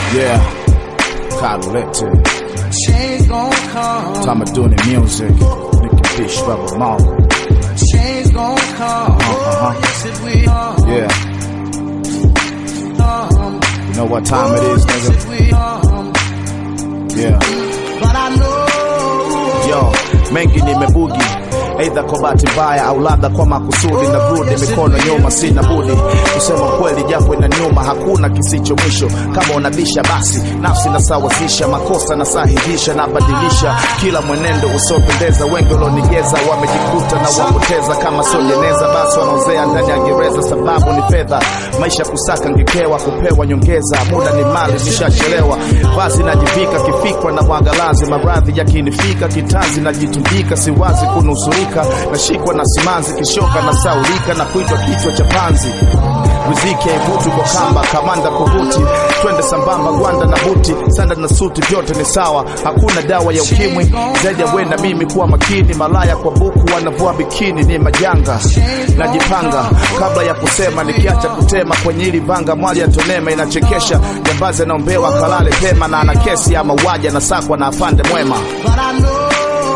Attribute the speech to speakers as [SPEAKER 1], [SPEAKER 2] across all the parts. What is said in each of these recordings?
[SPEAKER 1] Yeah, Carlette.
[SPEAKER 2] Change gon' come.
[SPEAKER 1] Time of doing the music. Nicky Fish, Rebel Mark.
[SPEAKER 2] Change gon' come.
[SPEAKER 1] Uh-huh.
[SPEAKER 2] Yes, it will.
[SPEAKER 1] Yeah,
[SPEAKER 2] Come.
[SPEAKER 1] you know what time it is,
[SPEAKER 2] Yes,
[SPEAKER 1] nigga?
[SPEAKER 2] it will. Come.
[SPEAKER 1] Yeah.
[SPEAKER 2] But I know.
[SPEAKER 1] Yo, mengi nimebugi aidha kwa bahati mbaya au labda kwa makusudi na brudi mikono nyuma sina budi kusema kweli japo ina nyuma hakuna kisicho mwisho kama unabisha basi nafsi nasawazisha makosa nasahihisha nabadilisha kila mwenendo usiopendeza wengi walionigeza wamejikuta na wapoteza kama sojeneza basi wanaozea ndani ya gereza sababu ni fedha maisha kusaka ngekewa kupewa nyongeza muda ni mali nishachelewa vazi najivika kifikwa na mwangalazi maradhi yakinifika kitanzi najitumbika siwazi kunusurika nashikwa na simanzi kishoka na saulika na kuitwa kichwa cha panzi riziki haivuti kwa kamba kamanda kuvuti twende sambamba gwanda na buti sanda na suti vyote ni sawa hakuna dawa ya ukimwi zaidi ya wenda mimi kuwa makini malaya kwa buku wanavua bikini ni majanga najipanga kabla ya kusema nikiacha kutema kwenye hili vanga mwali ya tonema inachekesha jambazi anaombewa kalale pema na ana kesi ya mauaji anasakwa na afande mwema
[SPEAKER 2] But I know.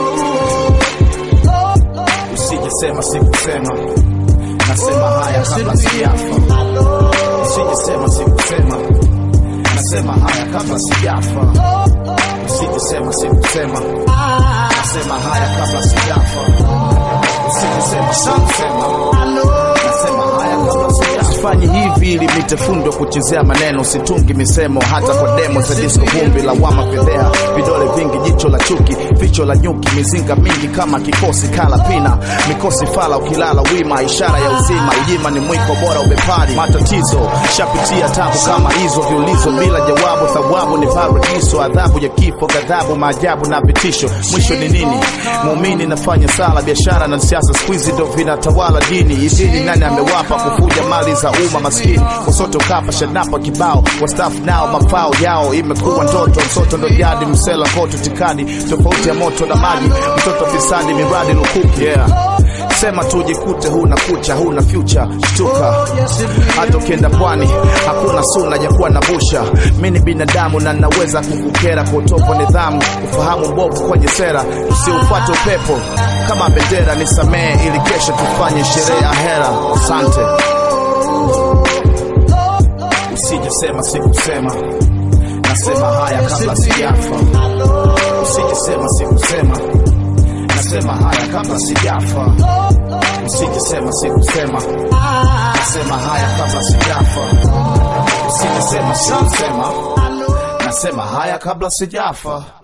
[SPEAKER 1] usijesema sikusema nasema haya kabla sijafa usijesema sikusema nasema haya kabla sijafa usijesema sikusema nasema haya kabla sijafa usijesema sikusema nasema haya kabla sijafa sifanyi hivi ili mitefundwe kuchezea maneno situngi misemo hata kwa demo za disco vumbi lawama fedhea vidole vingi jicho la chuki ficho la nyuki mizinga mingi kama kikosi kala pina mikosi fala ukilala wima ishara ya uzima ujima ni mwiko bora ubepari matatizo shapitia tabu kama hizo viulizo bila jawabu thawabu ni paradiso adhabu ya kifo ghadhabu maajabu na vitisho mwisho ni nini muumini nafanya sala biashara na siasa skuizi ndo vinatawala dini idini nani amewapa kufuja mali za umma maskini wasoto kapa shanapa kibao wastafu nao mafao yao imekuwa ndoto msoto ndo jadi msela koto tikadi tofauti ya moto na maji mtoto fisadi miradi lukuki yeah. sema tu jikute huna kucha huna future shtuka hata ukienda pwani hakuna suna ya kuwa na busha mi ni binadamu na naweza kukukera kwa utovu wa nidhamu ufahamu mbovu kwenye sera usiufuate upepo kama bendera nisamehe ili kesho tufanye sherehe ya hera asante usijesema sikusema nasema haya kabla sijafa usijesema sikusema nasema haya kabla sijafa usijesema sikusema nasema haya kabla sijafa usijesema sikusema nasema haya kabla sijafa